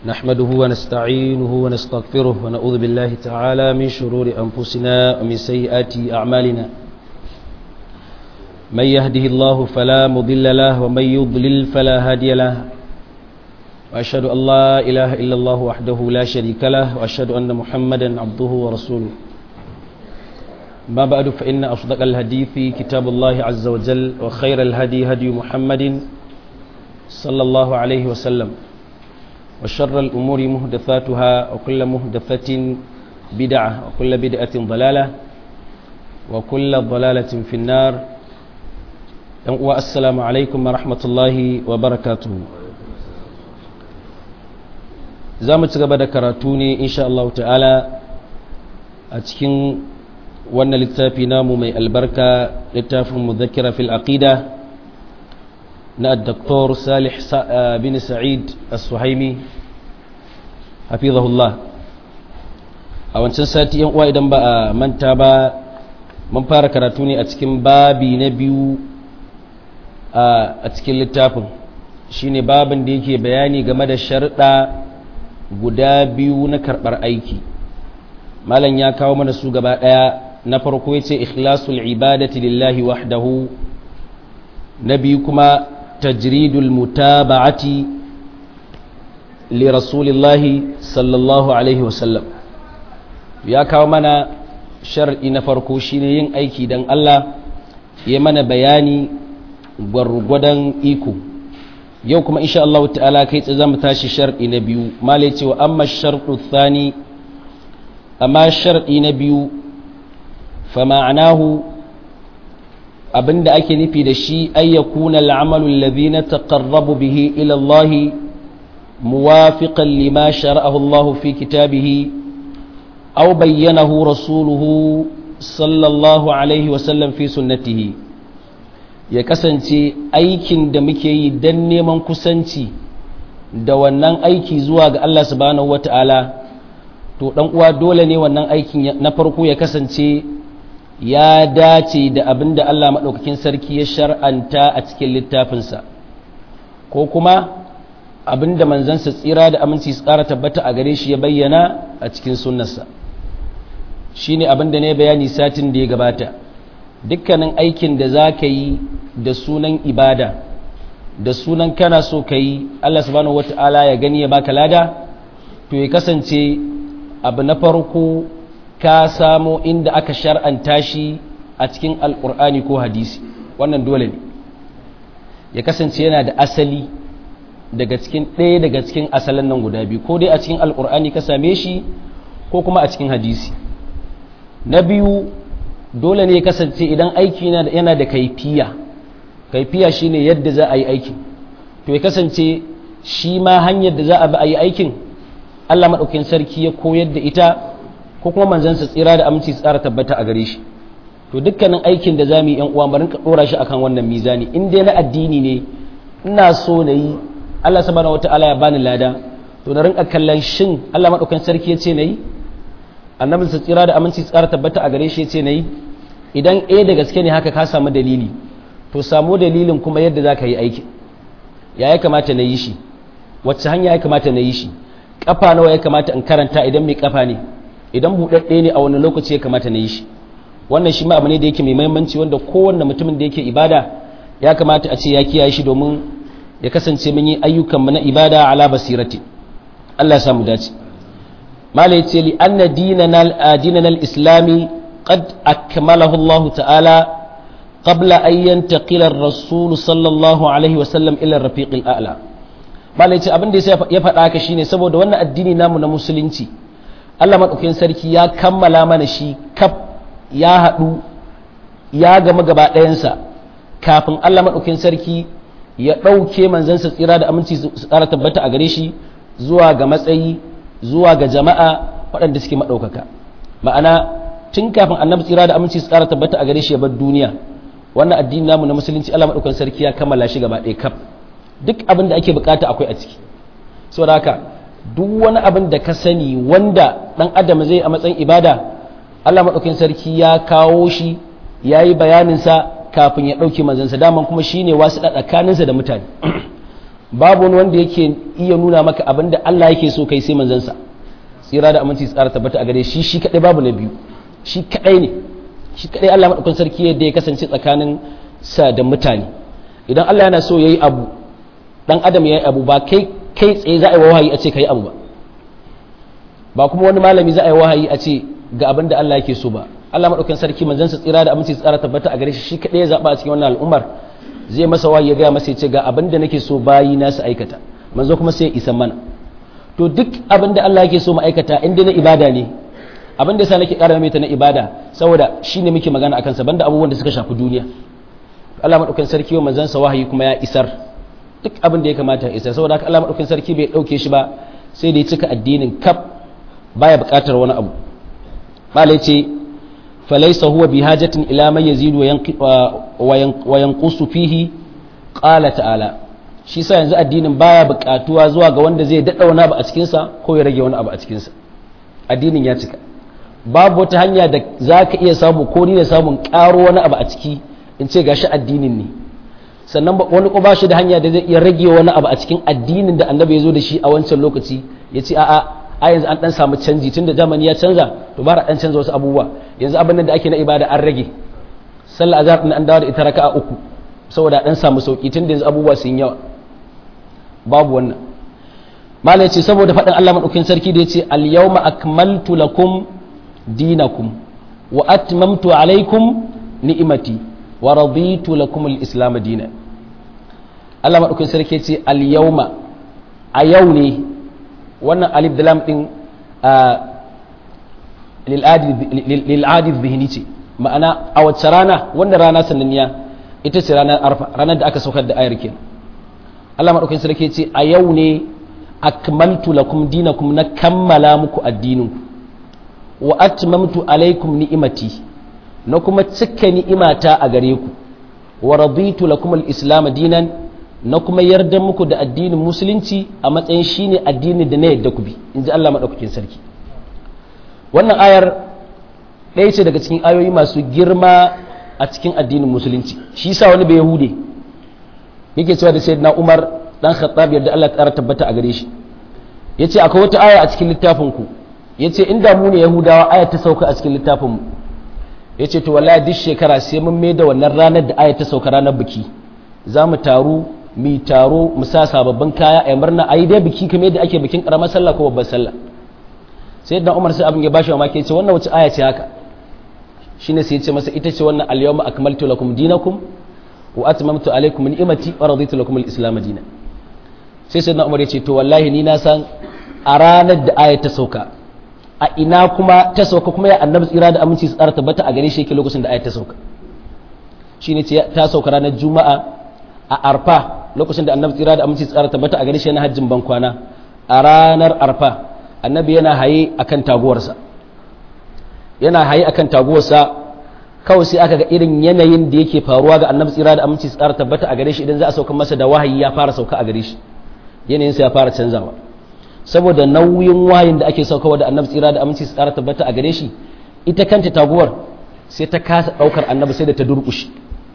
نحمده ونستعينه ونستغفره ونعوذ بالله تعالى من شرور أنفسنا ومن سيئات أعمالنا من يهده الله فلا مضل له ومن يضلل فلا هادي له وأشهد أن لا إله إلا الله وحده لا شريك له وأشهد أن محمدا عبده ورسوله ما بعد فإن أصدق الحديث كتاب الله عز وجل وخير الهدي هدي محمد صلى الله عليه وسلم وشر الأمور مهدثاتها وكل مهدثة بدعة وكل بدعة ضلالة وكل ضلالة في النار والسلام عليكم ورحمة الله وبركاته za mu ci gaba da karatu ne insha Allah ta'ala a cikin wannan littafi namu mai albarka littafin muzakira fil aqida na Dr. Salih bin Sa'id As-Suhaimi hafizahullah a wancan sati yan uwa idan ba a manta ba mun fara karatu ne a cikin babi na biyu a cikin littafin shine babin da yake bayani game da sharɗa guda biyu na karɓar aiki malam ya kawo mana su gaba ɗaya na farko ya ce ikhlasul ibadati lillahi wahdahu na biyu kuma tajridul mutaba'ati li rasulillahi sallallahu alaihi wasallam ya kawo mana shar'i na farko shine yin aiki don Allah ya mana bayani gwargwadon iko yau kuma insha Allah ta'ala kai tsaye zamu tashi shar'i na biyu malai cewa amma shartu thani amma shar'i na biyu fa ma'anahu abinda ake nufi da shi ay yakuna al'amalu alladhi nataqarrabu bihi ila Allah muwafiqan lima shara'ahu Allah fi kitabihi aw bayyanahu rasuluhu sallallahu alaihi wa sallam fi sunnatihi ya kasance aikin da muke yi don neman kusanci da wannan aiki zuwa ga Allah subhanahu wata'ala to dan uwa dole ne wannan aikin na farko ya kasance ya dace da abin da Allah maɗaukakin sarki ya shar'anta a cikin littafinsa ko kuma abin da manzansa tsira da aminci su ƙara tabbata a gare shi ya bayyana a cikin sunnarsa shi ne abin da ne bayani satin da ya gabata dukkanin aikin da za ka yi da sunan ibada da sunan kana so ka yi Allah subhanahu wata'ala ya gani ya baka lada to ya kasance abu na farko ka samo inda aka shar'anta shi a cikin alkur'ani ko hadisi wannan dole ne ya kasance yana da asali daga cikin ɗaya daga cikin asalin nan guda biyu ko dai a cikin alkur'ani ka same shi ko kuma a cikin hadisi na biyu dole ne ya kasance idan aiki yana da kaifiya kaifiya shine yadda za a yi aikin to ya kasance shi ma hanyar da za a bi a yi aikin Allah maɗaukin sarki ya koyar da ita ko kuma manzansa tsira da aminci tsara tabbata a gare shi to dukkanin aikin da za mu yi yan uwa barin ka ɗora shi akan wannan mizani in dai na addini ne ina so na yi Allah subhanahu wataala ya bani lada to na rinka kallon shin Allah maɗaukin sarki ya ce na yi annabinsa tsira da aminci tsara tabbata a gare shi ya ce na yi idan ɗaya da gaske ne haka ka samu dalili to samu dalilin kuma yadda za ka yi aiki ya ya kamata na yi shi wacce hanya ya kamata na yi shi ƙafa nawa ya kamata in karanta idan mai ƙafa ne idan buɗaɗɗe ne a wani lokaci ya kamata na yi shi wannan shi ma abu ne da yake mai mahimmanci wanda kowanne mutumin da yake ibada ya kamata a ce ya kiyaye shi domin ya kasance mun yi ayyukanmu na ibada ala basirati Allah ya samu dace malai ce li anna dinana al-islami qad akmalahu Allah ta'ala qabla an yantaqila ar-rasul sallallahu alaihi wa sallam ila ar-rafiq al-a'la malai ce abin da ya faɗa haka shine saboda wannan addini namu na musulunci Allah madaukakin sarki ya kammala mana shi kaf ya haɗu ya gama gaba ɗayansa kafin Allah madaukakin sarki ya ɗauke manzansa tsira da aminci su tsara tabbata a gare shi zuwa ga matsayi zuwa ga jama'a waɗanda suke maɗaukaka ma'ana tun kafin annabi tsira da aminci su tsara tabbata a gare shi ya bar duniya wannan addini namu na musulunci Allah maɗaukan sarki ya kammala shi gaba ɗaya kaf duk abin da ake bukata akwai a ciki saboda haka duk wani abin da ka sani wanda ɗan adam zai a matsayin ibada Allah maɗaukan sarki ya kawo shi ya yi bayaninsa kafin ya ɗauke manzansa daman kuma shine wasu tsakaninsa da mutane babu wani wanda yake iya nuna maka abin da Allah yake so kai sai manzansa tsira da aminci tsara tabbata a gare shi shi kadai babu na biyu shi kadai ne shi kadai Allah madaukakin sarki yadda ya kasance tsakanin sa da mutane idan Allah yana so yayi abu dan adam yayi abu ba kai kai tsaye za a yi wahayi a ce kai abu ba ba kuma wani malami za a yi wahayi a ce ga abin da Allah yake so ba Allah madaukakin sarki manzansa tsira da aminci tsara tabbata a gare shi shi kadai ya zaba a cikin wannan al'ummar zai masa wahayi ya ga masa ya ce ga abin da nake so bayi na su aikata manzo kuma sai ya isa mana to duk abin da Allah yake so mu aikata inda na ibada ne abin da yasa nake ƙara mai ta na ibada saboda shine muke magana akan sa banda abubuwan da suka shafi duniya Allah madaukakin sarki wa manzon sa wahayi kuma ya isar duk abin da ya kamata ya isar saboda haka Allah madaukakin sarki bai dauke shi ba sai da ya cika addinin kaf baya buƙatar wani abu malai ce falaysa huwa bihajatin ila man yazidu wa yanqusu fihi qala ta'ala shi sa yanzu addinin baya buƙatuwa zuwa ga wanda zai daɗa wani abu a cikinsa ko ya rage wani abu a cikinsa addinin ya cika babu wata hanya da za ka iya samu ko ni da samun ƙaro wani abu a ciki in ce gashi addinin ne sannan wani ko ba shi da hanya da zai iya rage wani abu a cikin addinin da annabi ya zo da shi a wancan lokaci ya ce a'a a yanzu an dan samu canji tunda zamani ya canza to bara dan canza wasu abubuwa yanzu abin da ake na ibada an rage sallah azhar din an dawo da ita raka'a uku saboda dan samu sauki tunda yanzu abubuwa sun yawa babu wannan malai ce saboda faɗin Allah maɗaukin sarki da ya ce al-yawma akmaltu lakum dinakum wa atmamtu alaikum ni'imati wa raditu lakum al-islam dinan Allah maɗaukin sarki ce al-yawma a yau ne wannan alif da lam din lil'adi zihini ce ma'ana a wacce rana wanda rana sananniya ita ce ranar arfa ranar da aka saukar da ayar kenan Allah maɗaukin sarki ce a yau ne akmaltu lakum dinakum na kammala muku addininku wa atmamtu alaikum ni'imati na kuma cika ni'imata a gare ku wa raditu lakum al-islam dinan na kuma yarda muku da addinin musulunci a matsayin shine addinin da na yadda ku bi inji Allah maɗaukakin sarki wannan ayar ɗaya ce daga cikin ayoyi masu girma a cikin addinin musulunci shi sa wani bai yahude yake cewa da sayyidina Umar dan Khattab yadda Allah ta tabbata a gare shi yace akwai wata aya a cikin littafin ku yace inda mu ne Yahudawa aya ta sauka a cikin littafin mu yace to wallahi duk shekara sai mun mai da wannan ranar da aya ta sauka ranar biki za mu taru mu taro mu sa sababbin kaya a murna ayi dai biki kamar yadda ake bikin karamar sallah ko babbar sallah sayyidina Umar sai abin ya bashi mamaki yace wannan wace aya ce haka shine sai yace masa ita ce wannan al-yawma akmaltu lakum dinakum wa atmamtu alaykum ni'mati wa raditu lakum al-islam dinan sai sai umar ya ce to wallahi ni na san a ranar da ayat ta sauka a ina kuma ta sauka kuma ya annabi tsira da aminci su tsara tabbata a gare shi yake lokacin da ayat ta sauka shine ce ta sauka ranar juma'a a arfa lokacin da annabi tsira da aminci su tsara tabbata a gare shi yana hajjin ban kwana a ranar arfa annabi yana haye akan taguwarsa yana haye akan taguwarsa kawai sai aka ga irin yanayin da yake faruwa ga annabi tsira da aminci su tsara tabbata a gare shi idan za a sauka masa da wahayi ya fara sauka a gare shi yanayinsa ya fara canzawa saboda nauyin wayin da ake saukawa da annabi tsira da aminci su tsara tabbata a gare shi ita kanta taguwar sai ta kasa daukar annabi sai da ta durkushi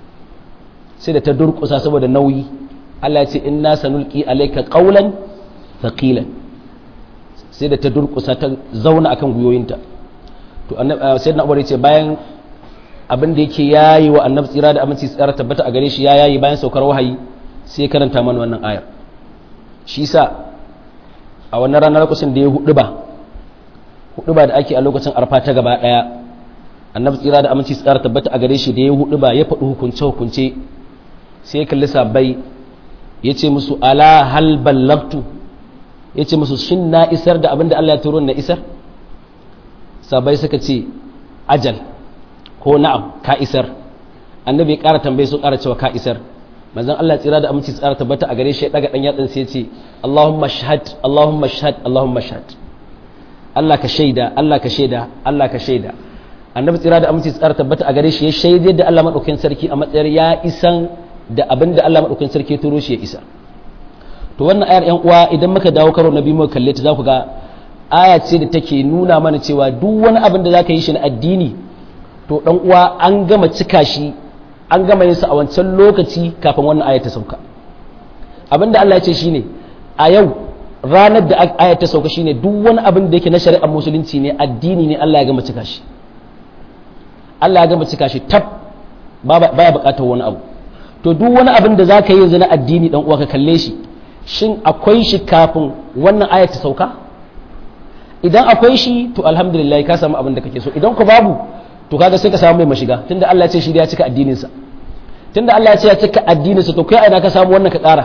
sai da ta durkusa saboda nauyi Allah ya ce inna sanulqi alayka qawlan thaqilan sai da ta durkusa ta zauna akan guyoyinta to annabi sayyidina Umar ce bayan abin da yake yayi wa annabi tsira da aminci su tsara tabbata a gare shi ya yayi bayan saukar wahayi sai karanta mana wannan ayar shi sa a wannan ranar lokacin da ya hudu ba hudu ba da ake a lokacin arfa ta gaba daya annabi tsira da aminci tsara tabbata a gare shi da ya hudu ba ya faɗi hukunce hukunce sai ya kalli sabai ya ce musu ala hal ballagtu ya ce musu shin na isar da abin da Allah ya turo na isar sabai suka ce ajal ko na'am ka isar annabi ya ƙara tambaye su ƙara cewa ka isar manzon Allah tsira da aminci tsara tabbata a gare shi ya daga dan yatsan sai ya ce Allahumma shahad Allahumma shahad Allahumma shahad Allah ka shaida Allah ka shaida Allah ka shaida annabi tsira da aminci tsara tabbata a gare shi ya shaide da Allah madaukakin sarki a matsayar ya isan da abin da Allah madaukakin sarki ya turo shi ya isa to wannan ayar yan uwa idan muka dawo karo na biyu muka kalle ta za ku ga aya ce da take nuna mana cewa duk wani abin da zaka yi shi na addini to dan uwa an gama cika shi an gama yin sa a wancan lokaci kafin wannan aya ta sauka abinda Allah ya ce shine a yau ranar da aya ta sauka shine duk wani abin da yake na shari'ar musulunci ne addini ne Allah ya gama cika shi Allah ya gama cika shi tab baya bukatar wani abu to duk wani abin da zaka yi yanzu na addini dan uwa ka kalle shi shin akwai shi kafin wannan aya ta sauka idan akwai shi to alhamdulillah ka samu abin da kake so idan ku babu to kaga sai ka samu mai mashiga tunda Allah ya ce shi ya cika addinin sa tunda Allah ya ce ya cika addinin sa to kai aina ka samu wannan ka ƙara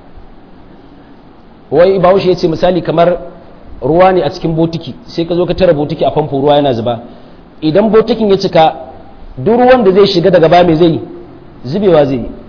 wai bahaushe ya ce misali kamar ruwa ne a cikin botiki sai ka zo ka tara botiki a famfo ruwa yana zuba idan botikin ya cika duk ruwan da zai shiga daga ba mai zai zubewa zai yi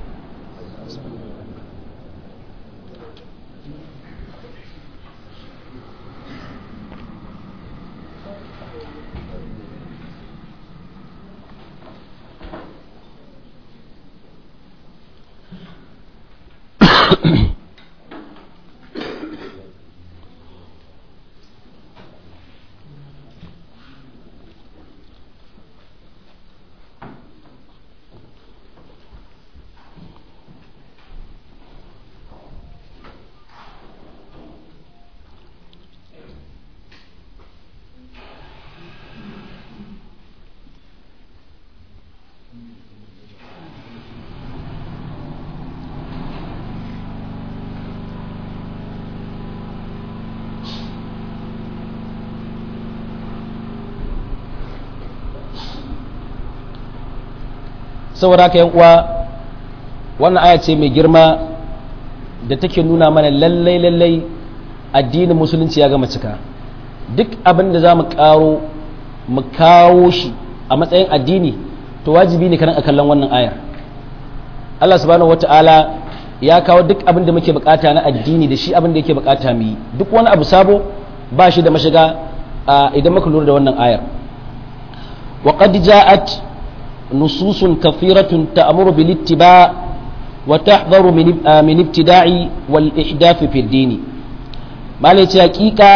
saboda haka yan uwa wannan aya ce mai girma da take nuna mana lallai lallai addinin musulunci ya gama cika duk abin da za mu karo mu kawo shi a matsayin addini to wajibi ne kanan a kallon wannan ayar Allah subhanahu wata'ala ya kawo duk abin da muke bukata na addini da shi abin da yake bukata mu yi duk wani abu sabo ba shi da mashiga idan muka lura da wannan ayar wa qad ja'at نصوص كثيرة تأمر بالاتباع وتحذر من من ابتداع والإحداث في الدين ما ليت حقيقة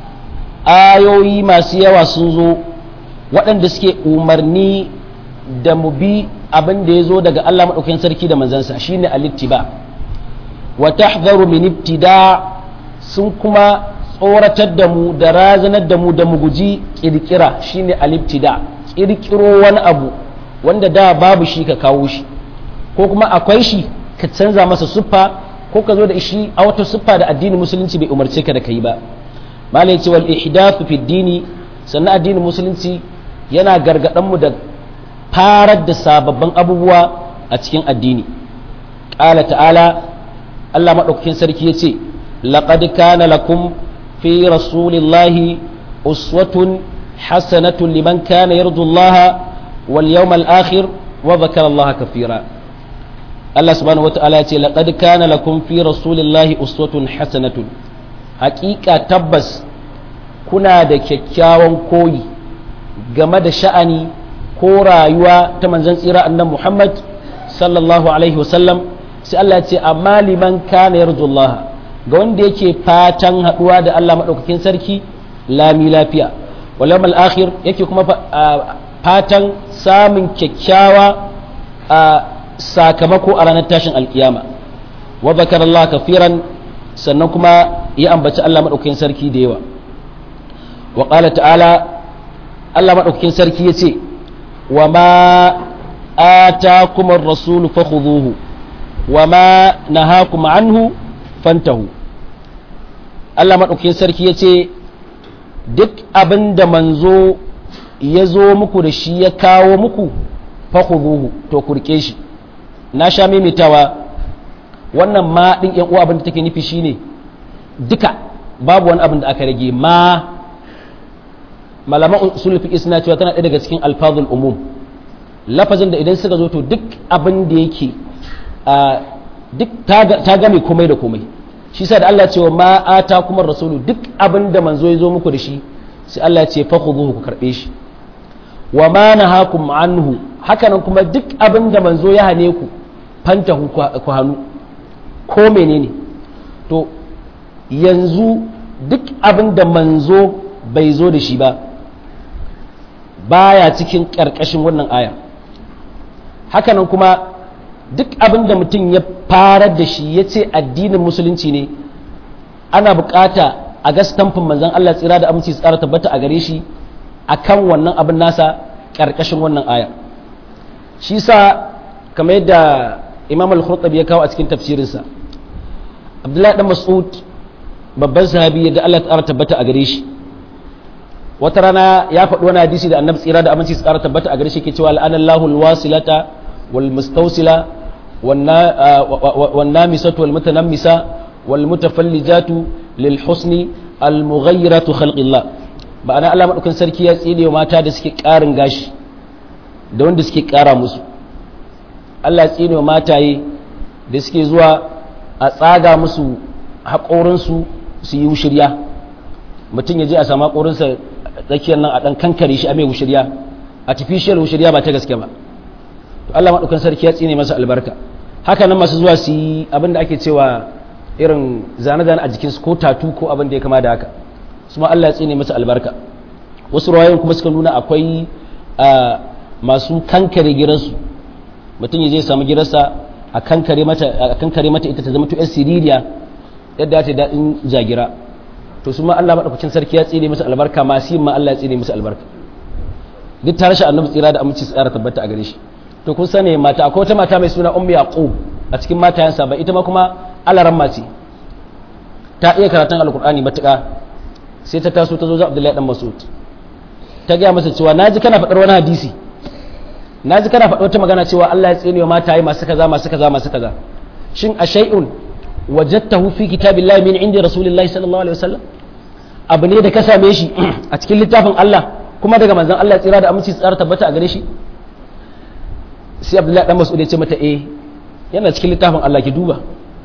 آيوي ما سيوا سنزو waɗanda suke umarni da mu bi abin da ya zo daga Allah maɗaukakin sarki da manzansa shine alittiba wa tahdharu min ibtida sun kuma tsoratar da mu da razanar da mu da mu guji kirkira shine aliftida kirkiro wani abu wanda da babu shi ka kawo shi ko kuma akwai shi ka canza masa siffa ko ka zo da shi a wata siffa da addinin musulunci bai umarce ka da kai ba malai ce wal ihdathu fi dini sannan addinin musulunci yana gargadan mu da farar da sababbin abubuwa a cikin addini qala ta'ala Allah madaukakin sarki yace laqad kana lakum fi rasulillahi uswatun hasanatun liman kana yarju Allah واليوم الآخر وذكر الله كثيرا الله سبحانه وتعالى يقول لقد كان لكم في رسول الله أسوة حسنة حقيقة تبس كنا da kyakkyawan koyi game da sha'ani ko rayuwa ta manzon tsira annan Muhammad sallallahu alaihi wasallam sai Allah ya ce amma liman kana yarjullaha ga wanda yake fatan haduwa da Allah madaukakin sarki lami lafiya wal yawmal akhir yake kuma fatan samun kyakkyawa a sakamako a ranar tashin alkiyama wa zakar Allah kafiran sannan kuma ya ambaci Allah maɗaukakin sarki da yawa wa ƙala ta'ala Allah maɗaukakin sarki ya ce wa ma atakum ar-rasul fakhudhuhu wa ma nahakum anhu fantahu Allah maɗaukakin sarki ya ce duk abin da manzo ya zo muku da shi ya kawo muku fakhudhuhu to kurke shi na sha maimaitawa wannan ma din yan uwa abin da take nufi shine duka babu wani abin da aka rage ma malaman usul fiqh suna cewa tana ɗaya daga cikin alfazul umum lafazin da idan suka zo to duk abin da yake duk ta game komai da komai shi sa da Allah ce wa ma ata kuma rasulu duk abin da manzo ya zo muku da shi sai Allah ce fakhudhuhu ku karbe shi wa ma nahakum anhu hakanan kuma duk abin da manzo ya hane ku fantahu ku hannu ko menene to yanzu duk abin da manzo bai zo da shi ba baya cikin ƙarƙashin wannan ayar hakanan kuma duk abin da mutum ya farar da shi ya ce addinin musulunci ne ana bukata a ga stamfin manzan Allah tsira da aminci tsara tabbata a gare shi akan wannan abin nasa karkashin wannan aya shi sa kamar yadda imam al-khurtabi ya kawo a cikin tafsirinsa abdullahi dan mas'ud babban sahabi yadda Allah tsara tabbata a gare shi wata rana ya faɗi wani hadisi da annabi tsira da aminci tsara tabbata a gare shi ke cewa la'anallahu al-wasilata wal mustawsila wan namisatu wal mutanammisa wal mutafallijatu lil husni al mughayyiratu khalqillah ma'ana Allah madaukakin sarki ya tsine wa mata da suke ƙarin gashi da wanda suke ƙara musu Allah ya tsine wa mataye da suke zuwa a tsaga musu haƙorinsu su yi wushirya mutum ya je a samu haƙorinsa tsakiyar nan a ɗan kankare shi a mai wushirya artificial wushirya ba ta gaske ba to Allah maɗaukan sarki ya tsine masa albarka haka nan masu zuwa su yi abin da ake cewa irin zane-zane a jikinsu ko tatu ko abin da ya kama da haka su ma Allah ya tsine masa albarka wasu rawayoyin kuma suka nuna akwai masu kankare giransu mutum ya je samu giransa a kankare mata a kankare mata ita ta zama to siririya yadda ta daɗin jagira to su ma Allah maɗaukakin sarki ya tsine masa albarka masu yin ma Allah ya tsine masa albarka duk ta rashin annabi tsira da aminci tsara tabbata a gare shi to kun sani mata akwai wata mata mai suna ummi yaqub a cikin matayansa ba ita ma kuma alaran mace ta iya karatun alkur'ani matuƙa sai ta taso ta zo za abdullahi dan masud ta gaya masa cewa naji kana faɗar wani hadisi naji kana faɗar wata magana cewa Allah ya tsine wa mataye masu kaza masu kaza masu kaza shin a shay'un wajadtahu fi kitabillahi min indi rasulillahi sallallahu alaihi wasallam abu ne da ka same shi a cikin littafin Allah kuma daga manzon Allah tsira da aminci tsara tabbata a gare shi sai abdullahi dan mas'ud ya ce mata eh yana cikin littafin Allah ki duba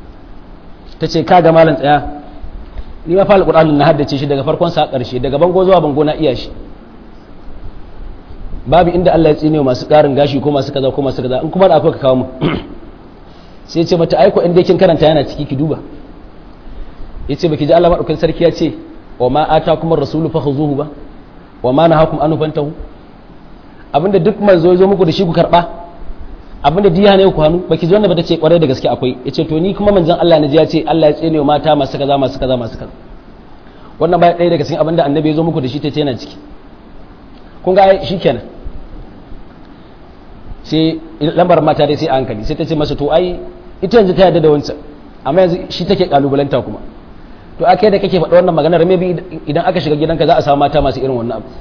ta ce ka ga malam tsaya ni ma fa alqur'ani na haddace shi daga farkon sa karshe daga bango zuwa bango na iya shi babu inda Allah ya tsine masu karin gashi ko masu kaza ko masu kaza in kuma da akwai ka kawo mu sai ya ce mata aiko inda kin karanta yana ciki ki duba yace baki ji Allah madaukakin sarki ya ce wa ma atakum ar-rasulu fakhuzuhu ba wa ma nahakum anhu fantahu abinda duk manzo ya zo muku da shi ku karba abinda diya ne ku hannu baki ji wannan ba ta ce kwarai da gaske akwai yace to ni kuma manzon Allah ne ya ce Allah ya tsene wa mata masu kaza masu kaza masu kaza wannan ba ɗaya daga cikin abinda annabi ya zo muku da shi ta ce yana ciki kun ga shi kenan sai lambar mata dai sai a hankali sai ta ce masa to ai ita yanzu ta yarda da wancan amma yanzu shi take kalubalanta kuma to akai da kake faɗa wannan maganar maybe idan aka shiga gidanka za a samu mata masu irin wannan abu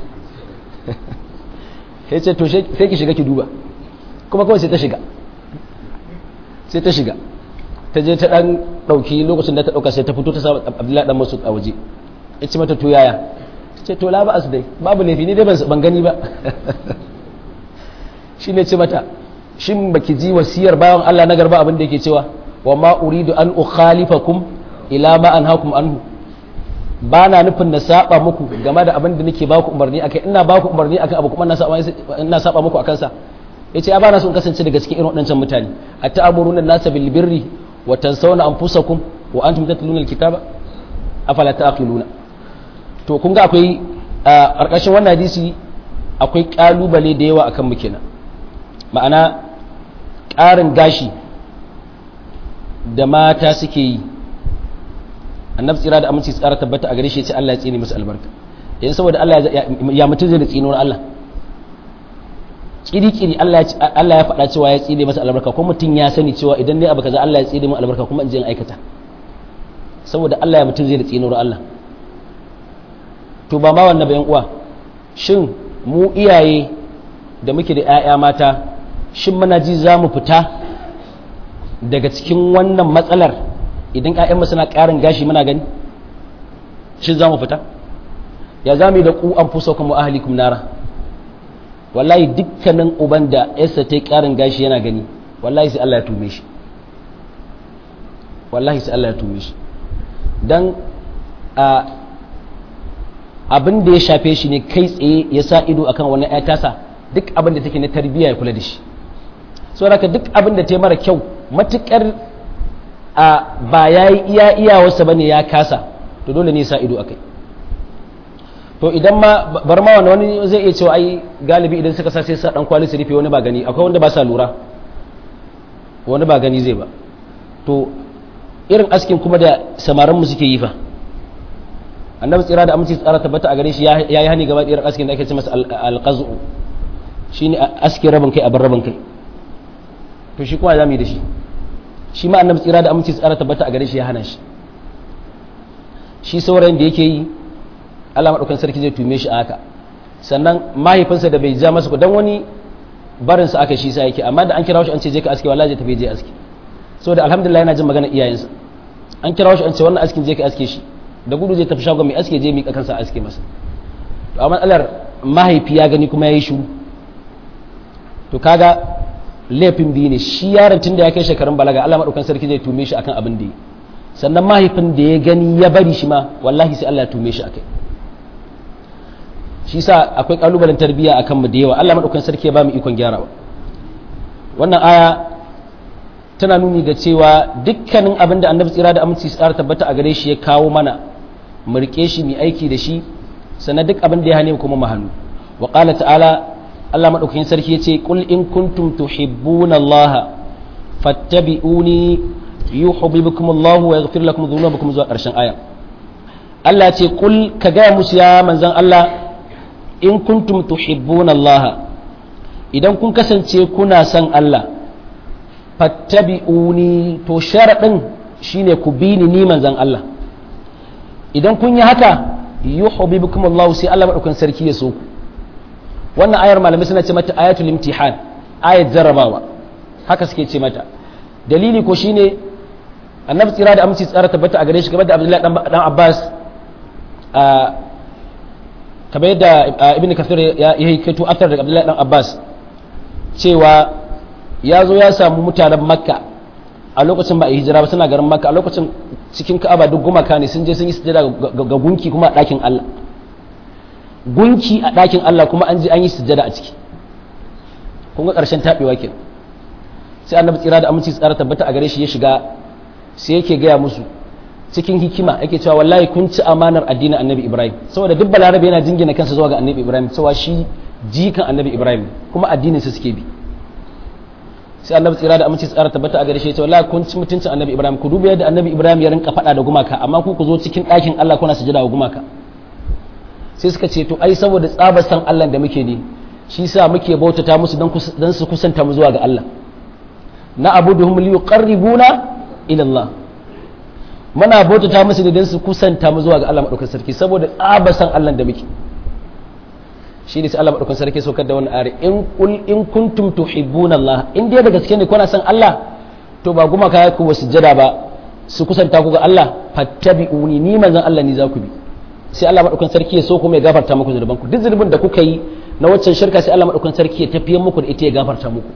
sai ce to sai ki shiga ki duba kuma kawai sai ta shiga sai ta shiga ta je ta dan dauki lokacin da ta dauka sai ta fito ta sa Abdullahi dan Masud a waje ya ce mata to yaya ce to la ba as dai babu laifi ni dai ban gani ba shi ne ce mata shin baki ji wasiyar bayan Allah na garba abin da yake cewa wa ma uridu an ukhalifakum ila ma anhaakum anhu ba na nufin na saba muku game da abin da nake baku umarni akai ina baku umarni akan abu kuma ina saba ina saba muku akan sa yace a bana son kasance daga cikin irin waɗancan mutane ata'muruna an-nasa bil birri wa tansawna anfusakum wa antum tatluna al-kitaba afala ta'qiluna to kun ga akwai a ƙarƙashin wannan hadisi akwai ƙalubale da yawa akan mu kenan ma'ana ƙarin gashi da mata suke yi annabi tsira da aminci tsara tabbata a gare shi ya ce Allah ya tsine musu albarka yanzu saboda Allah ya mutum zai da tsinuwar Allah kiri-kiri Allah ya faɗa cewa ya tsine masa albarka ko mutum ya sani cewa idan ne abu kaza Allah ya tsine mu albarka kuma in je in aikata saboda Allah ya mutum zai da tsinuwar Allah to ba ma wannan bayan uwa shin mu iyaye da muke da 'ya'ya mata shin muna ji za mu fita daga cikin wannan matsalar idan 'ya'yanmu suna ƙarin gashi muna gani shin za mu fita ya za mu yi da ku an fuso kuma ahalikum nara wallahi dukkanin uban da yasa ta yi ƙarin gashi yana gani wallahi sai Allah ya tume shi wallahi sai Allah ya tume shi don abin da ya shafe shi ne kai tsaye ya sa ido akan wani ya tasa duk abin da take na tarbiyya ya kula da shi so haka duk abin da ta yi mara kyau matukar a ba ya yi iya iyawarsa ba ne ya kasa to dole ne ya sa ido akai to idan ma bar ma wani wani zai iya cewa ai galibi idan suka sa sai sa dan kwali su rufe wani ba gani akwai wanda ba sa lura wani ba gani zai ba to irin askin kuma da samarin mu suke yi fa annabi tsira da aminci tsara tabbata a gare shi ya yi hani gaba da irin askin da ake ce masa alqazu shine askin rabin kai a bar rabin kai to shi kuma za mu yi da shi shi ma annabi tsira da aminci tsara tabbata a gare shi ya hana shi shi saurayin da yake yi Allah madaukan sarki zai tume shi a haka sannan mahaifinsa da bai ja masa ku dan wani barin sa aka shi sa yake amma da an kira shi an ce je ka aske wallahi zai tafi je aske saboda alhamdulillah yana jin magana iyayensa an kira shi an ce wannan askin je ka aske shi da gudu zai tafi shagon mai aske je mika kansa aske masa to amma alar mahaifi ya gani kuma yayi shiru to kaga laifin biyu ne shi yaron tun da ya kai shekarun balaga Allah madaukan sarki zai tume shi akan abin da yi sannan mahaifin da ya gani ya bari shi ma wallahi sai Allah ya tume shi akai shi sa akwai kalubalen tarbiyya akan mu da yawa Allah madaukan sarki ya ba mu ikon gyarawa wannan aya tana nuni da cewa dukkanin abin da annabi tsira da aminci tsara tabbata a gare shi ya kawo mana mu rike shi mu aiki da shi sannan duk abin da ya hane mu kuma mu hannu wa qala ta'ala Allah madaukakin sarki yace qul in kuntum tuhibbuna Allah fattabi'uni yuhibbukum Allah wa yaghfir lakum dhunubakum zuwa karshen aya Allah ce qul ka ga musu ya manzon Allah in kuntum tuhibbuna Allah idan kun kasance kuna son Allah fattabi'uni to sharadin shine ku bi ni ni manzon Allah idan kun yi haka yuhibbukum Allah sai Allah madaukakin sarki ya so ku wannan ayar malamai suna ce mata ayatul imtihan ayat jarrabawa haka suke ce mata dalili ko shine annabi tsira da aminci tsara tabbata a gare shi game da abdullahi dan abbas kamar yadda ibn kafir ya yi kaito aftar da abdullahi dan abbas cewa ya zo ya samu mutanen makka a lokacin ba a hijira ba suna garin makka a lokacin cikin ka'aba duk gumaka ne sun je sun yi sujada ga gunki kuma a ɗakin allah gunki a ɗakin Allah kuma an ji an yi sujjada a ciki kun ga ƙarshen taɓewa ke sai annabi tsira da aminci tsara tabbata a gare shi ya shiga sai yake gaya musu cikin hikima yake cewa wallahi kun ci amanar addinin annabi ibrahim saboda duk balarabe yana jingina kansa zuwa ga annabi ibrahim cewa shi jikan annabi ibrahim kuma addinin sa suke bi sai annabi tsira da aminci tsara tabbata a gare shi ya ce wallahi kun ci mutuncin annabi ibrahim ku duba yadda annabi ibrahim ya rinka faɗa da gumaka amma ku ku zo cikin ɗakin Allah kuna sujjada wa gumaka sai suka ce to ai saboda tsabar san Allah da muke ne shi sa muke bautata musu don su kusanta mu zuwa ga Allah na abuduhum li yuqarribuna ila Allah muna bautata musu ne don su kusanta mu zuwa ga Allah madaukakin sarki saboda tsabar san Allah da muke shi ne sai Allah madaukakin sarki saukar da wannan ayar in kul in kuntum tuhibbuna Allah in dai da gaske ne kuna san Allah to ba guma kaya ku sujjada ba su kusanta ku ga Allah fattabi'uni ni manzon Allah ni za ku bi sai Allah madaukakin sarki ya so kuma ya gafarta muku zunuban ku duk zunubin da kuka yi na waccan shirka sai Allah madaukakin sarki ya tafiye muku da ita ya gafarta muku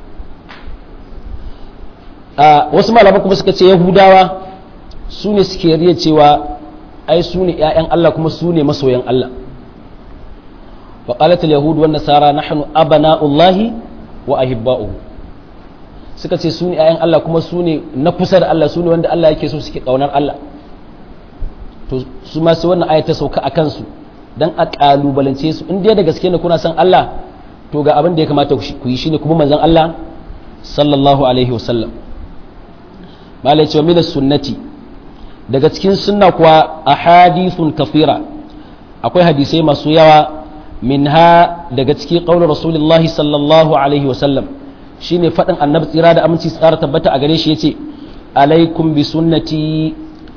a wasu malaman kuma suka ce yahudawa su ne suke riya cewa ai su ne ƴaƴan Allah kuma su ne masoyan Allah wa qalat al yahud wan nasara nahnu abana'ullahi wa ahibba'uhu suka ce su ne ƴaƴan Allah kuma su ne na kusa da Allah su ne wanda Allah yake so suke kaunar Allah to su ma sai wannan ayata sauka a kansu dan a kalubalance su in dai da gaske ne kuna san Allah to ga abin da ya kamata ku yi shine kuma manzon Allah sallallahu alaihi wasallam malai cewa min sunnati daga cikin sunna kuwa ahadithun kafira akwai hadisai masu yawa minha daga cikin qaulur rasulullahi sallallahu alaihi wasallam shine fadin annabi tsira da aminci tsara tabbata a gare shi yace alaikum bi sunnati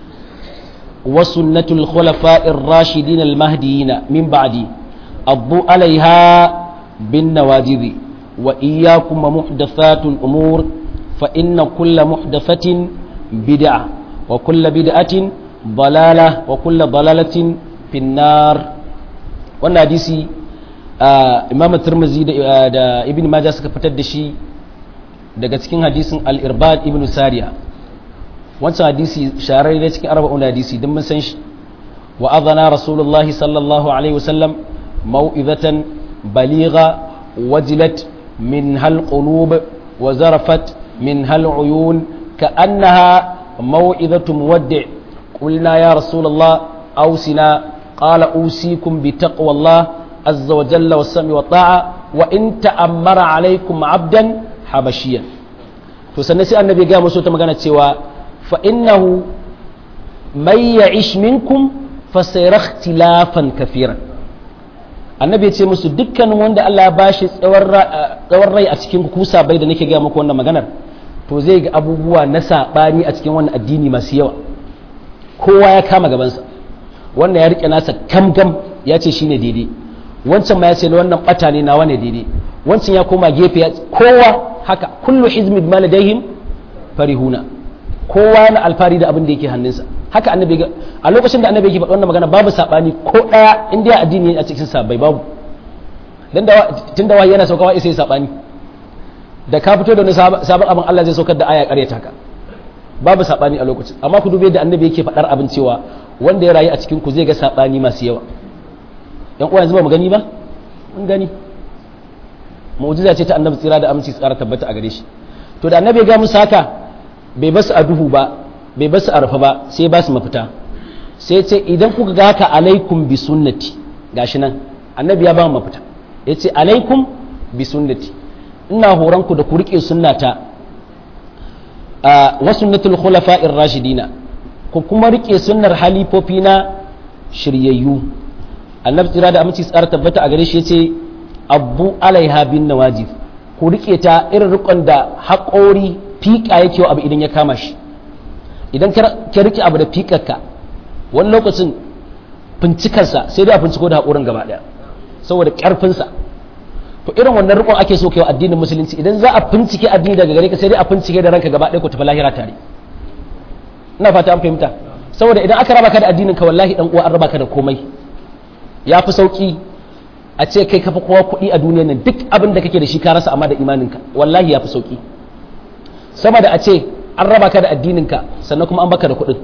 وسنة الخلفاء الراشدين المهديين من بعدي أضوا عليها بالنواجذ وإياكم ومحدثات الأمور فإن كل محدثة بدعة وكل بدعة ضلالة وكل ضلالة في النار wannan hadisi imam turmuzi da ibn majah suka fitar da shi daga cikin hadisin al-irbad ibn sariya wancan hadisi shahararre cikin arba'un hadisi don mun san shi wa adana rasulullah sallallahu alaihi wasallam mau'izatan baligha wajilat min hal qulub wa zarafat min hal uyun ka'annaha mau'izatu muwaddi' qulna ya rasulullah awsina qala usikum bi taqwallah azza wa jalla was sami wa ta'a wa in ta'ammara alaykum 'abdan habashiyan to to sannan sai annabi ya ga musu ta magana cewa fa innahu may ya'ish minkum fa sayara ikhtilafan kafiran annabi ya ce musu dukkan wanda Allah ya bashi tsawon rai a cikin kusa bai da nake ga muku wannan maganar to zai ga abubuwa na sabani a cikin wannan addini masu yawa kowa ya kama gabansa wannan ya rike nasa kamgam ya ce shine daidai wancan ma ya ce wannan bata ne nawa ne daidai wancan ya koma gefe kowa haka kullu hizmi bima ladaihim farihuna kowa na alfari da abin da yake hannunsa haka annabi a lokacin da annabi yake faɗa wannan magana babu sabani ko daya in dai addini a cikin sabai babu dan da tunda wahayi yana saukawa sai sabani da ka fito da wani sabon abin Allah zai saukar da aya ƙaryata ka babu sabani a lokacin amma ku dube da annabi yake faɗar abin cewa wanda ya rayu a cikin ku zai ga sabani masu yawa yan uwa yanzu ba mu gani ba mun gani mu'jiza ce ta annabi tsira da aminci tsara tabbata a gare shi to da annabi ya ga musu haka bai basu a duhu ba bai basu a rufe ba sai ba su mafita sai ce idan kuka ga haka alaikum bi sunnati gashi nan annabi ya ba mu mafita ya ce alaikum bi sunnati ina horon ku da ku rike sunnata a wa sunnatul khulafa'ir rashidina ku kuma rike sunnar halifofi na shiryayyu annabi tsira da aminci tsara tabbata a gare shi ya ce abu alaiha bin nawajib ku rike ta irin rikon da haƙori fiƙa yake abu idan ya kama shi idan ka rike abu da fiƙarka wani lokacin fincikarsa sai dai a finciko da haƙorin gaba ɗaya saboda ƙarfinsa to irin wannan rikon ake so kai addinin musulunci idan za a fincike addini daga gare ka sai dai a fincike da ranka gaba ɗaya ku tafi lahira tare ina fata an fahimta saboda idan aka raba ka da addinin ka wallahi dan uwa an raba ka da komai ya fi sauki a ce kai kafa kowa kuɗi a duniyar nan duk abin da kake da shi ka rasa amma da imaninka wallahi ya fi sauki sama da a ce an raba ka da addininka sannan kuma an baka da kuɗin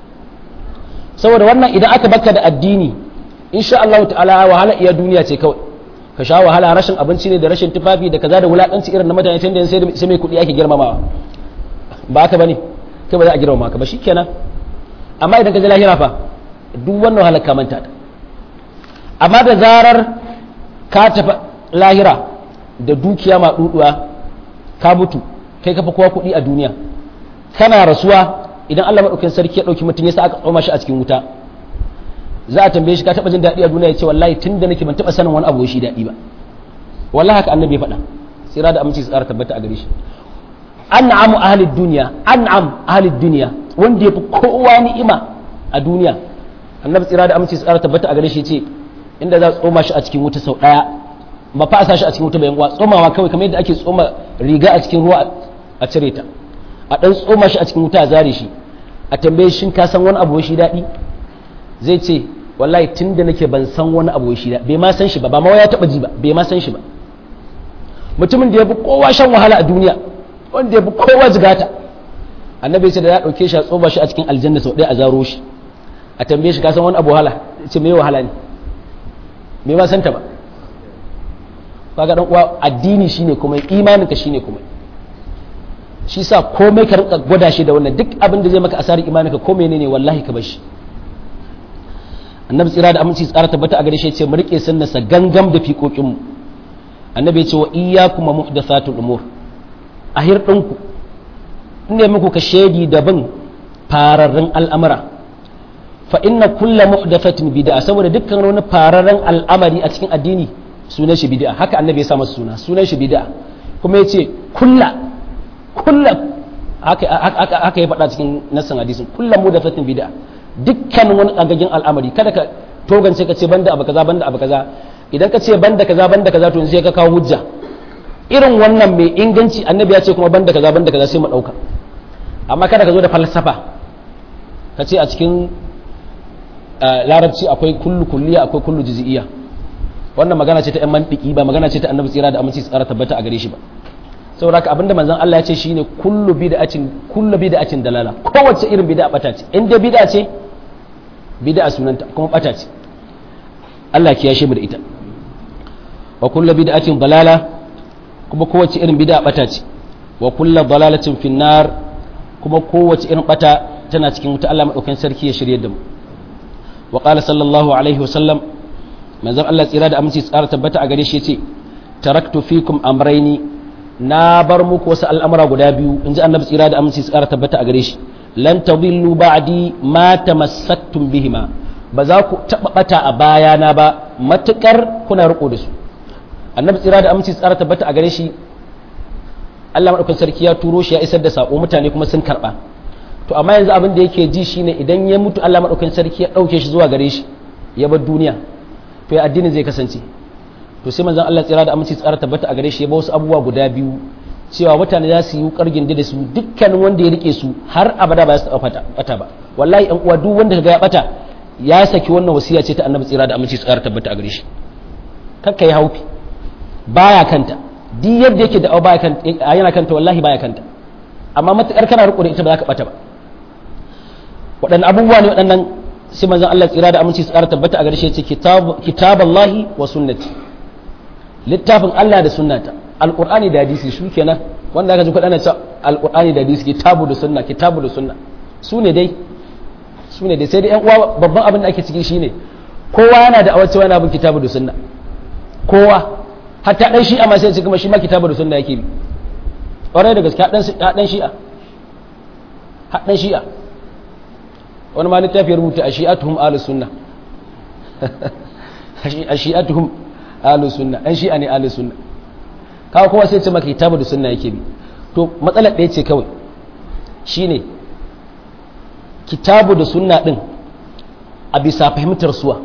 saboda wannan idan aka baka da addini insha Allah ta'ala wahala iya duniya ce kawai ka sha wahala rashin abinci ne da rashin tufafi da kaza da wulakanci irin na mutane tunda sai mai kuɗi ake girmamawa ba haka bane kai ba za a girmama ka ba shikenan amma idan ka ji lahira fa duk wannan wahala ka manta ta amma da zarar ka tafi lahira da dukiya maɗuɗuwa ka mutu kai kafa kowa kuɗi a duniya kana rasuwa idan Allah maɗaukin sarki ya ɗauki mutum ya sa aka tsoma shi a cikin wuta za a tambaye shi ka taɓa jin daɗi a duniya ya ce wallahi tun da nake ban taɓa sanin wani abu shi daɗi ba wallahi haka annabi ya faɗa tsira da aminci su tsara tabbata a gare shi an'amu ahlid duniya an'am ahlid duniya wanda ya fi kowa ni'ima a duniya annabi tsira da aminci su tsara tabbata a gare shi ce inda za a tsoma shi a cikin wuta sau ɗaya ba fa a sa shi a cikin wuta bayan uwa tsomawa kawai kamar yadda ake tsoma riga a cikin ruwa a cire ta a ɗan tsoma shi a cikin wuta a zare shi a tambaye shin ka san wani abu shi daɗi zai ce wallahi tun da nake ban san wani abu shi daɗi bai ma san shi ba ba ma ya taɓa ji ba bai ma san shi ba mutumin da ya fi kowa shan wahala a duniya wanda ya fi kowa jigata annabi ce da ya ɗauke shi a tsoma shi a cikin aljanna sau ɗaya a zaro shi a tambaye shi ka san wani abu wahala ce me wahala ne me ma santa ba kaga dan uwa addini shine kuma imaninka shine kuma shi sa komai ka rinka gwada shi da wannan duk abin da zai maka asarin imaninka ko menene wallahi ka bar shi annabi tsira da aminci tsara tabbata a gare shi ce mu rike sunnarsa gangam da fiƙoƙin mu annabi ya ce wa iyyakum muhdathatul umur a hirdinku ne muku ka shedi da bin fararren al'amura fa inna kulla muhdathatin bid'a saboda dukkan wani fararen al'amari a cikin addini sunan shi bid'a haka annabi ya sa masa suna sunan shi bid'a kuma yace kulla kulla haka haka ya faɗa cikin nassan hadisin kulla muhdathatin bid'a dukkan wani kagagin al'amari kada ka togance ka ce banda abu kaza banda abu kaza idan ka ce banda kaza banda kaza to sai ka kawo hujja irin wannan mai inganci annabi ya ce kuma banda kaza banda kaza sai mu dauka amma kada ka zo da falsafa ka ce a cikin larabci akwai kullu kulliya akwai kullu juz'iyya wannan magana ce ta yan mantiki ba magana ce ta annabi tsira da aminci tsara tabbata a gare shi ba saboda haka abinda manzon Allah ya ce shine kullu bid'atin kullu bid'atin dalala kowace irin bid'a bata ce in dai bid'a ce bid'a sunanta kuma bata ce Allah ya kiyashe mu da ita wa kullu bid'atin dalala kuma kowace irin bid'a bata ce wa kullu dalalatin finnar kuma kowace irin bata tana cikin wuta Allah madaukakin sarki ya shirye da mu wa qala sallallahu alaihi wa sallam manzon Allah tsira da aminci tsara tabbata a gare shi yace taraktu fikum amrayni na bar muku wasu al'amura guda biyu in ji annabi tsira da aminci su ƙara tabbata a gare shi lan tadillu ba'di ma tamassaktum bihima ba za ku taɓa ɓata a bayana ba matuƙar kuna riko da su annabi tsira da aminci su ƙara tabbata a gare shi Allah maɗaukan sarki ya turo shi ya isar da saƙo mutane kuma sun karɓa to amma yanzu abin da yake ji shine idan ya mutu Allah maɗaukan sarki ya ɗauke shi zuwa gare shi ya bar duniya to ya addinin zai kasance to sai manzon Allah tsira da aminci tsara tabbata a gare shi ya ba wasu abubuwa guda biyu cewa mutane za su yi kargin da su dukkanin wanda ya rike su har abada ba za su taɓa bata ba wallahi ɗan uwa duk wanda ga ya bata ya saki wannan wasiya ce ta annabi tsira da aminci tsara tabbata a gare shi kakka yi haufi baya kanta duk yadda yake da baya kanta yana kanta wallahi baya kanta amma matukar kana riko da ita ba za ka bata ba waɗannan abubuwa ne waɗannan sai manzon Allah tsira da aminci tsara tabbata a gare shi ya ce kitaballahi wa sunnati littafin Allah da sunnata alqur'ani da hadisi su kenan wanda aka ji kuɗa na cewa alqur'ani da hadisi kitabu da sunna kitabu da sunna su ne dai su ne dai sai dai yan uwa babban abin da ake ciki shine kowa yana da awacewa yana bin kitabu da sunna kowa hatta dan shi'a ma sai kuma shi ma kitabu da sunna yake bi ƙwarai da gaske haɗan shi'a haɗan shi'a wani ma littafi rubuta a shi'atuhum ahlus sunna a shi'atuhum ahlus sunna an shi'a ne ahlus sunna kawo kowa sai ce maka kitabu da sunna yake bi to matsalar ɗaya ce kawai shine kitabu da sunna din a bisa fahimtar suwa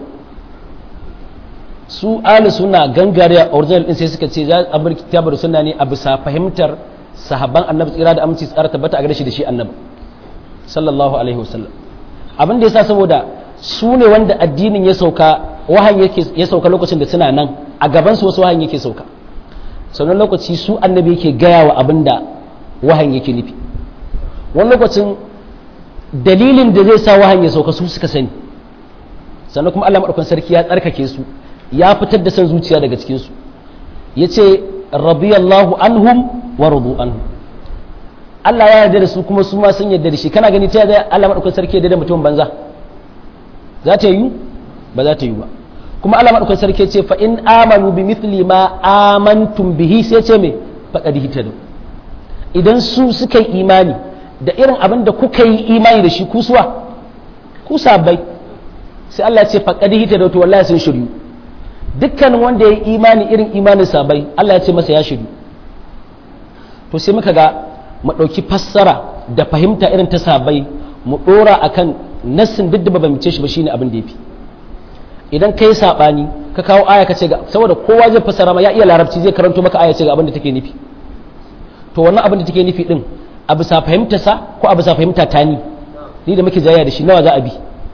su ahlus sunna gangare a original din sai suka ce za a bar kitabu da sunna ne a bisa fahimtar sahabban annabi tsira da aminci tsara tabbata a gare shi da shi annabi sallallahu alaihi wasallam abin da yasa saboda su ne wanda addinin ya sauka wahan yake ya sauka lokacin da suna nan a gaban su wasu wahan yake sauka sannan lokaci su annabi yake gaya wa abin da wahan yake nufi wani lokacin dalilin da zai sa wahan ya sauka su suka sani sannan kuma Allah madaukakin sarki ya tsarkake su ya fitar da san zuciya daga cikin su yace radiyallahu anhum wa radu anhu Allah ya yarda da su kuma su ma sun yarda da shi kana gani ta yadda Allah madaukakin sarki yarda da mutum banza za ta yi ba za ta yi ba kuma Allah madaukakin sarki ce fa in amanu bi mithli ma amantum bihi sai ce me faqad hitadu idan su suka yi imani da irin abin da kuka yi imani da shi kusuwa ku sabai sai Allah ya ce faqad hitadu to wallahi sun shiryu dukkan wanda ya yi imani irin imanin sabai Allah ya ce masa ya shiryu to sai muka ga mu ɗauki fassara da fahimta irin ta sabai mu ɗora a kan nassin duk da ba bamce shi ba shine abin da ya fi idan ka yi saɓani ka kawo aya ka ce ga saboda kowa zai fassara ma ya iya larabci zai karanto maka aya ce ga abin da take nufi to wannan abin da take nufi din a bisa fahimta sa ko a bisa fahimta ta ni ni da muke jayya da shi nawa za a bi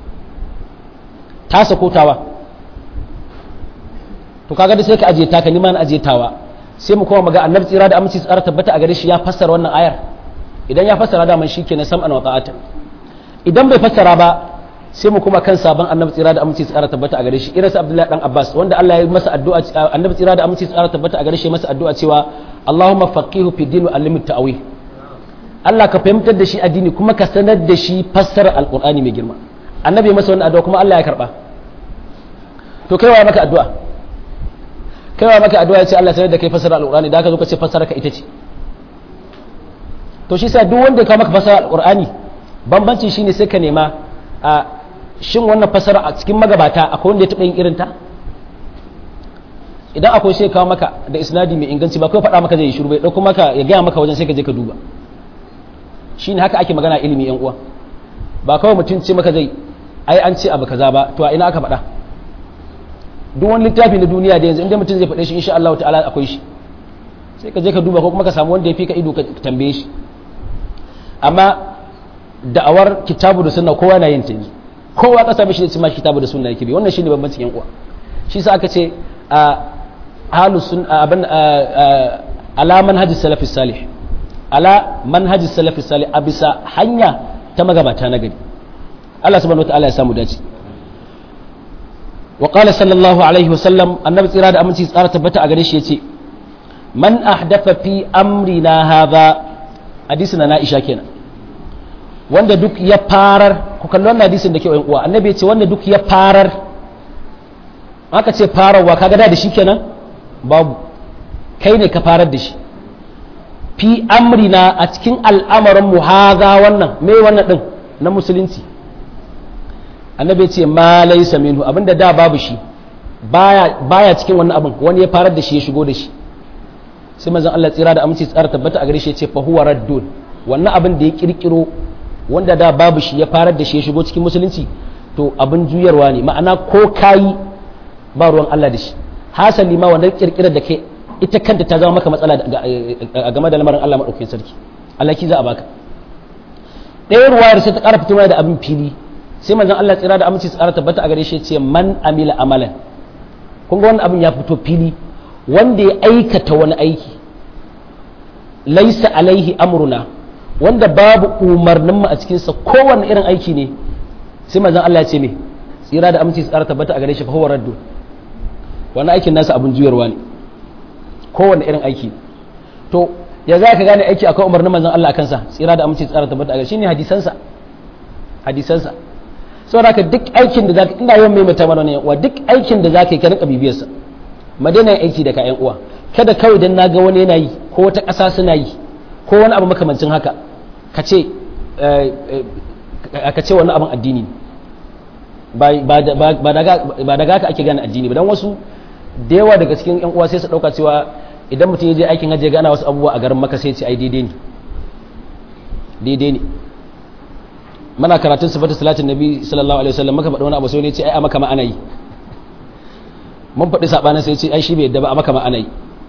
tasa ko tawa to kaga da sai ka ajiye taka ni ma na ajiye tawa sai mu kuma maga annabi tsira da aminci tsara tabbata a gare shi ya fassara wannan ayar idan ya fassara da man shikenan sam'an wa ta'atan idan bai fassara ba sai mu kuma kan sabon annabi tsira da aminci tsara tabbata a gare shi irin sa Abdullahi dan Abbas wanda Allah ya masa addu'a annabi tsira da aminci tsara tabbata a gare shi masa addu'a cewa Allahumma faqihu fi din wa allimhu ta'wil Allah ka fahimtar da shi addini kuma ka sanar da shi fassara alqur'ani mai girma annabi masa wannan addu'a kuma Allah ya karba to kai wa maka addu'a kaiwa maka addu'a ce Allah sanar da kai fasara alqur'ani da ka zo ka ce fasara ka ita ce to shi sa duk wanda ka maka fasara alqur'ani bambanci shine sai ka nema a shin wannan fasara a cikin magabata akwai wanda ya taɓa yin irin ta idan akwai sai kawo maka da isnadi mai inganci ba kai faɗa maka zai yi shiru bai ɗauko maka ya gaya maka wajen sai ka je ka duba shine haka ake magana ilimi yan uwa ba kawai mutum ce maka zai ai an ce abu kaza ba to a ina aka faɗa duk wani littafi na duniya da yanzu inda mutum zai faɗe shi insha Allah ta'ala akwai shi sai ka je ka duba ko kuma ka samu wanda ya fi ka ido ka tambaye shi amma da'awar kitabu da sunna kowa na yin ta yanzu kowa ka same shi da cima kitabu da sunna yake bi wannan shine bambancin yan uwa shi sa aka ce a ahlus sun abin ala manhaji salafi salih ala manhaji salafi salih a bisa hanya ta magabata na gari Allah subhanahu wa ta'ala ya samu dace وقال صلى الله عليه وسلم النبي tsira da aminci tsara tabbata a gare shi yace man ahdatha fi amrina hadha hadisi na Aisha kenan wanda duk ya farar ku kalli wannan hadisin da ke yan uwa annabi yace wanda duk ya farar aka ce fararwa kaga da shi kenan babu kai ne ka farar da shi fi amrina a cikin al'amarin mu haza wannan me wannan din na musulunci annabi ce ma laysa minhu abinda da babu shi baya baya cikin wannan abin wani ya farar da shi ya shigo da shi sai manzon Allah tsira da aminci tsara tabbata a gare shi ya ce fa huwa raddun wannan abin da ya kirkiro wanda da babu shi ya farar da shi ya shigo cikin musulunci to abin juyarwa ne ma'ana ko kayi ba ruwan Allah da shi hasali ma wannan kirkirar da kai ita kanta ta zama maka matsala a game da lamarin Allah maɗaukakin sarki Allah ki za a baka ɗaya ruwayar sai ta ƙara fitowa da abin fili sai manzon Allah tsira da aminci tsara tabbata a gare shi ce man amila amalan kun ga wannan abin ya fito fili wanda ya aikata wani aiki laisa alaihi amruna wanda babu umarnin mu a cikin sa kowanne irin aiki ne sai manzon Allah ya ce me tsira da aminci tsara tabbata a gare shi fa huwa raddu wannan aikin nasa abin juyarwa ne kowane irin aiki to ya za ka gane aiki akwai umarnin manzon Allah akan sa tsira da aminci tsara tabbata a gare shine hadisansa hadisansa saboda ka duk aikin da zaka ina yawan maimaita mana ne wa duk aikin da zaka yi ka rinka bibiyar sa madina aiki da ka yan uwa kada kawai dan naga wani yana yi ko wata ƙasa suna yi ko wani abu makamancin haka ka ce ka ce wani abin addini ba daga haka ake gane addini ba dan wasu da yawa daga cikin yan uwa sai su dauka cewa idan mutum ya je aikin hajji ya gana wasu abubuwa a garin maka sai ce ai daidai ne daidai ne mana karatun sifatu salatin nabi sallallahu alaihi wasallam maka faɗi wani abu sai ne ce ai a maka ma ana yi mun faɗi sabanin sai ce ai shi bai yadda ba a maka ma ana yi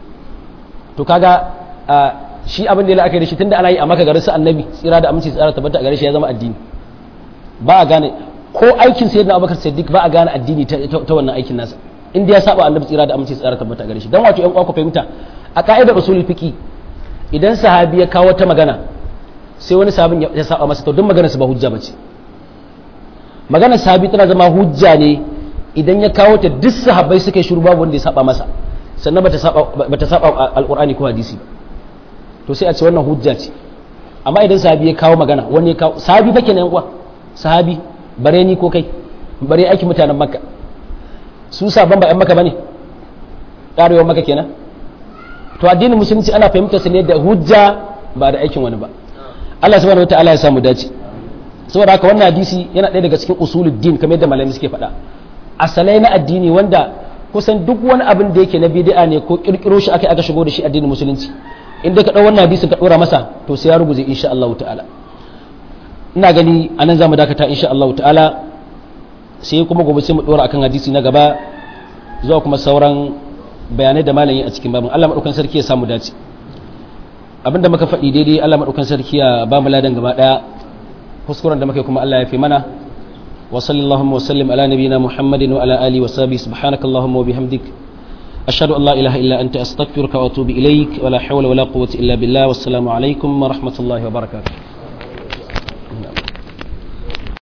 to kaga shi abin da ya la'akari shi tunda ana yi a maka garin su annabi tsira da aminci tsara tabbata a gare shi ya zama addini ba a gane ko aikin sayyidina abubakar siddiq ba a gane addini ta wannan aikin nasa inda ya saba annabi tsira da aminci tsara tabbata gare shi dan wato yan uwa fahimta a ka'idar usulul fiqi idan sahabi ya kawo ta magana sai wani sahabin ya saba masa to duk maganar sa ba hujja bace maganar sahabi tana zama hujja ne idan ya kawo ta duk sahabbai suka yi shiru babu wanda ya saba masa sannan bata saba bata saba alqur'ani ko hadisi ba to sai a ce wannan hujja ce amma idan sahabi ya kawo magana wani ya kawo sahabi fa kenan yan uwa sahabi bare ni ko kai bare aiki mutanen makka su sabon ba 'yan maka ba ne ƙarewar maka kenan to addinin musulunci ana fahimtar su ne da hujja ba da aikin wani ba Allah subhanahu wataala ya samu dace saboda haka wannan hadisi yana ɗaya daga cikin usulul din kamar yadda malamai suke faɗa asalai na addini wanda kusan duk wani abin da yake na bid'a ne ko kirkiro shi aka aka shigo da shi addinin musulunci in dai ka ɗau wannan hadisin ka ɗora masa to sai ya rubuce insha Allah ta'ala ina gani anan zamu dakata insha Allah ta'ala sai kuma gobe sai mu dora akan hadisi na gaba zuwa kuma sauran bayanai da malamin a cikin babin Allah madaukan sarki ya samu dace abinda muka faɗi daidai Allah madaukan sarki ya ba mu ladan gaba daya kuskuren da muka kuma Allah ya fi mana wa sallallahu wa sallim ala nabiyyina muhammadin wa ala alihi wa sahbihi subhanakallahumma wa bihamdik ashhadu an la ilaha illa anta astaghfiruka wa atubu ilaik wa la hawla wa la quwwata illa billah wassalamu alaikum wa rahmatullahi wa barakatuh